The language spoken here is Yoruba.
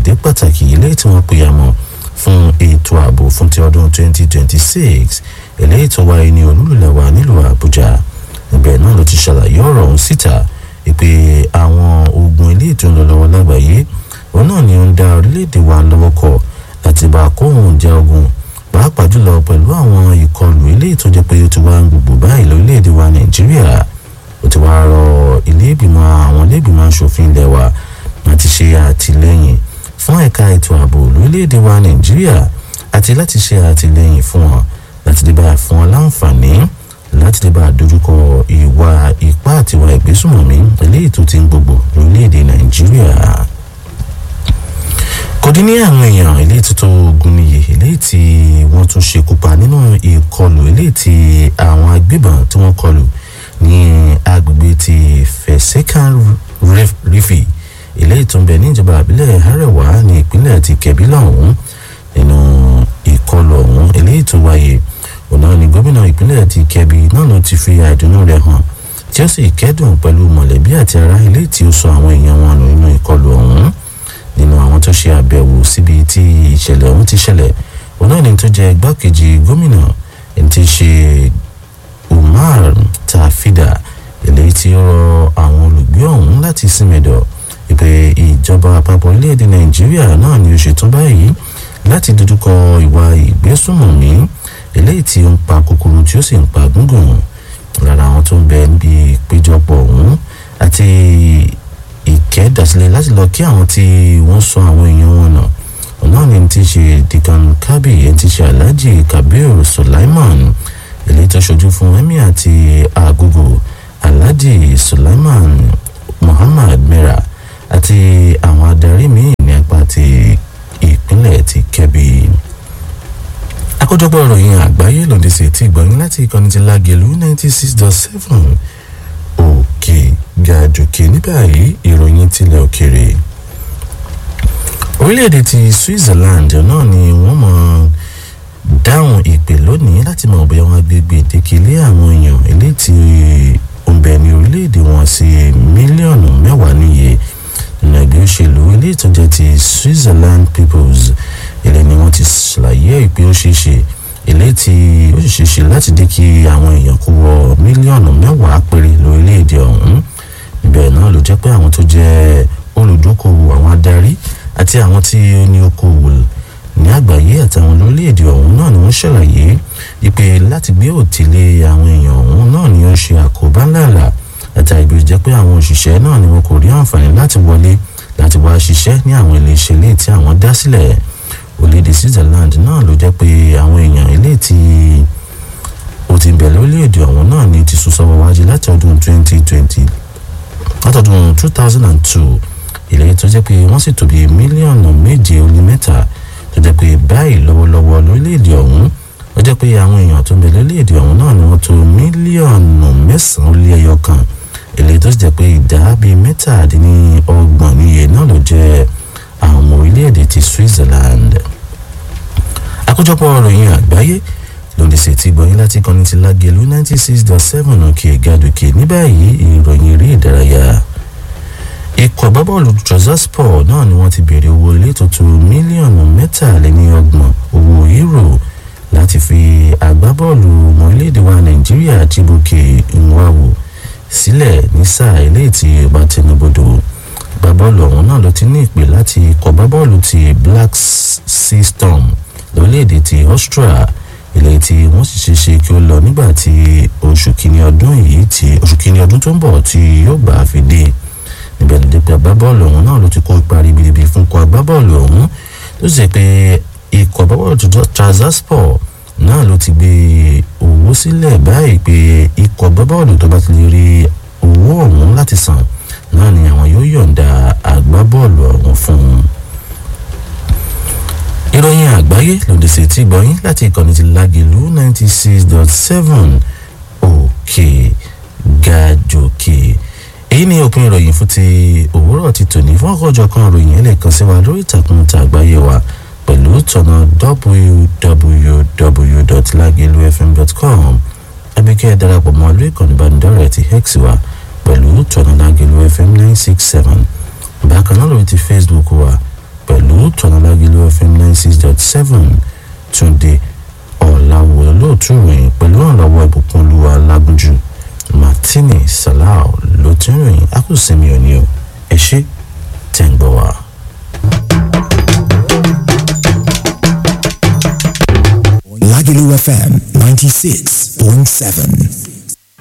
ìpàdé pàtàkì eléyìí tí wọ́n pè àmọ́ fún ètò ààbò fún ti ọdún 2026 eléyìí tó wáyé ní olúlulẹ̀wà nílùú àbújá ibẹ̀ náà ló ti ṣàlàyé ọ̀rọ̀ ọ̀hún síta ìpè àwọn ogun eléyìí tó ń lọ lọ́wọ́ lágbàáyé òun náà ni ó ń dá orílẹ̀-èdè wa lọ́wọ́ kọ̀ láti bá kóhùn jẹ́ ogun pàápàá jùlọ pẹ̀lú àwọn ìkọlù eléyìí tó jẹ́ pé ó ti wá ń gbogbo báyìí lórílẹ̀‐èdè wa nàìjíríà ó ti wá rọ ilé ìgbìmọ̀ àwọn ilé ìgbìmọ̀ asòfin ilẹ̀ wa láti ṣe àtìlẹ́yìn fún ẹ̀ka ètò ààbò lórílẹ̀‐èdè wa nàìjíríà àti láti ṣe àtìlẹ́yìn fún wọn láti lè bá fún wọn láǹfààní láti lè bá dojúkọ ìwà ipá àtiwà ìgbésùnmọ̀mí eléyìí tó ti ń gbogbo lórílẹ̀‐èdè nàìjíríà kò dín ní àwọn èèyàn eléyìí tó tó ogun níye eléyìí tí wọ́n tún ṣekú pa nínú ìkọlù eléyìí tí àwọn agbébọn tí wọ́n kọlù ní agbègbè ti fẹ̀sẹ̀kàn rífì eléyìí tó ń bẹ ní ìjọba àbílẹ̀ arẹwà ní ìpínlẹ̀ ti kẹ̀bí lọ́hùn nínú ìkọlù ọ̀hún eléyìí tó wáyé ọ̀nà ní gómìnà ìpínlẹ̀ ti kẹ̀bí náà ló ti fi àìdùnnú rẹ̀ hàn tí ó sì kẹ́dùn pẹ̀lú mọ̀lẹ́bí àti ará eléyìí tí ó sọ àwọn èèyàn wọn nù nínú ìkọlù ọ̀hún nínú àwọn tó ṣe àbẹ̀wò síbi tí ìṣẹ̀lẹ̀ ọ̀hún ti ṣẹlẹ̀ òun náà ni tó jẹ́ igbákejì gómìnà ẹni tí ṣe umar tafida eléyìí tí ó rọ àwọn olùgbé ọ̀hún láti símẹ̀dọ̀ ìpè ìjọba àpapọ̀ orílẹ̀-èdè nàìjíríà náà ni ó ṣetán báyìí láti dojúkọ ìwà ìgbésùnmọ̀mí eléyìí tí ó ń pa kúkúrú tí ó sì ń pa gúngùn lára àwọn tó ń bẹ níbi ìpéjọpọ̀ ọ̀hún àti ìkẹ́dàsílẹ̀ láti lọ kí àwọn tí wọ́n sọ àwọn èèyàn wọn nà ọ̀nà ni ti ṣe dikan kabi ẹni ti ṣe alhaji kabir sulaiman eléyìí tó ṣojú fún emir àti agogo alhaji sulaiman muhammad mira àti àwọn adarí míì ní apá ti ìpínlẹ̀ ti kẹ́bi àkójọpọ̀ ìròyìn àgbáyé lòdì sí ti ìgbọ̀nyìn láti ìkànnì ti lágẹ̀lú ninety six dot seven òkè gàdùkè ní báyìí ìròyìn tilẹ̀ òkèrè orílẹ̀-èdè ti switzerland náà ni wọ́n mọ̀ dáhùn ìpè lónìí láti mọ̀ bóyá wọ́n gbé gbèdéke lé àwọn èèyàn eléyìí tí ó ń bẹ ní orílẹ̀-èdè wọn sí mílíọ̀nù mẹ́wàá níye nínú ẹgbẹ́ òṣèlú eléyìí tó jẹ́ ti switzerland peoples ilé ni wọ́n ti ṣàlàyé ìpè ó ṣeé ṣe eléyìí tí ó sì ṣeé ṣe láti dé kí àwọn èèyàn kó wọ mílíọ̀nù mẹ́wàá péré lórílẹ̀‐èdè ọ̀hún níbẹ̀ náà ló jẹ́ pé àwọn tó jẹ́ olùdókòwò àwọn adarí àti àwọn tí ó ní okòwò ní àgbáyé àtàwọn lórílẹ̀‐èdè ọ̀hún náà ni wọ́n ṣàlàyé ìpè láti gbé òtílé àwọn èèyàn ọ̀hún náà ni ó ṣe àkóbá ńláńlá àtàrí ibi jẹ́ pé àwọn òṣìṣẹ́ náà ni wọn kò rí àǹfààní láti wọlé láti wá ṣiṣẹ́ ní àwọn iléeṣẹ́ ilé tí àwọn dá sílẹ̀ orílẹ̀-èdè switzerland náà ló jẹ́ pé àwọn èèyàn ilé tí ó ti bẹ̀rẹ̀ orílẹ̀-èdè ọ̀hún náà ni ti sún sọ́wọ́ wájú láti ọdún 2020 látọdún 2002 ilé tó jẹ́ pé wọ́n sì tó bí mílíọ̀nù méje ó lé mẹ́ta tó jẹ́ pé báyìí lọ́wọ́lọ́wọ́ lórílẹ̀-èdè ọ̀hún ó jẹ́ pé àwọn èèyàn tó ń bẹ lórílẹ̀-èdè ọ̀hún náà ni wọ́n tó mílíọ̀nù mẹ́sàn-án ó lé ẹyọ kan ilé tó sì jẹ́ pé ìdá bíi mẹ́tàdínlọ́gbọ̀n níye náà ló jẹ́ àwọn ọmọ orílẹ̀-èdè ti switzerland àkójọpọ̀ ìròyìn àgbáyé lòdì sí ti gbọ̀nyìn láti kọ́ni ti lágẹ̀lú ninety six dot seven òkè gàdùkè ní báyìí ìròyìn eré ìdárayá ikọ̀ agbábọ́ọ̀lù trozorspor náà ni wọ́n ti béèrè owó ilé tuntun mílíọ̀nù mẹ́tàléníọgbọ̀n owó euro láti fi agbábọ́ọ̀lù ọmọ orílẹ̀-èdè wa nàìjíríà Chibuike Nwawu sílẹ̀ ní sáà eléyìí tí ó bá tẹnubodò agbábọ́ọ̀lù ọ̀hún náà ló ti ní ìpè láti ikọ̀ agbábọ́ọ̀lù ti Black Sea Storm lórílẹ̀-èdè ti Austria ilé tí wọ́n sì ṣe ṣe kí ó lọ nígbà tí oṣù kìíní ọdún yìí tí oṣù kìíní ọdún tó ń bọ̀ tí yóò gbà á fi dé níbẹ̀ ló dé pé agbábọ́ọ̀lù ọ̀hún náà ló ti kó ipa ribiribi fún ikọ̀ agbábọ́ọ̀lù ọ̀hún tó sì pé ikọ̀ agbábọ́ọ̀lù Trabzonspor náà ló ti gbé owó sílẹ̀ báyìí pé ikọ̀ agbábọ́ọ̀lù tó bá ti lè rí owó ọ̀hún láti san náà ni àwọn yóò yọ̀ǹda agbábọ́ọ̀lù ọ̀hún fún un. ìròyìn àgbáyé lòdì sí ti gbọ̀yìn láti ìkànnì ti lágìlú ninety six dot seven òkè gàjòkè èyí ni òpin ìròyìn fún ti òwúrọ̀ ti tòní fún ọkọ̀jọ̀ kan ìròyìn ẹlẹ́kan sí wa lórí ìtàkùn ta àgbáyé wa pẹ̀lú tọ̀nà www.lagelufm.com ẹbí kẹ́ ẹ darapọ̀ mọ́ lórí ìkànnì ìbánidọ́rẹ̀ẹ́ ti hex wa pẹ̀lú tọ̀nà Lagelu FM nine six seven bákan náà lórí ti Facebook wa pẹ̀lú tọ́lálágílú fm ninety six dot seven túnde ọ̀làwọ̀ lóòtú ròyìn pẹ̀lú ọ̀làwọ̀ ìbùkún olúwa lágúnjù martini salau ló ti ń ròyìn akúsẹ̀mí òní o ẹ ṣé tẹ̀ ń gbọ́ wa. Lagelu FM 96.7.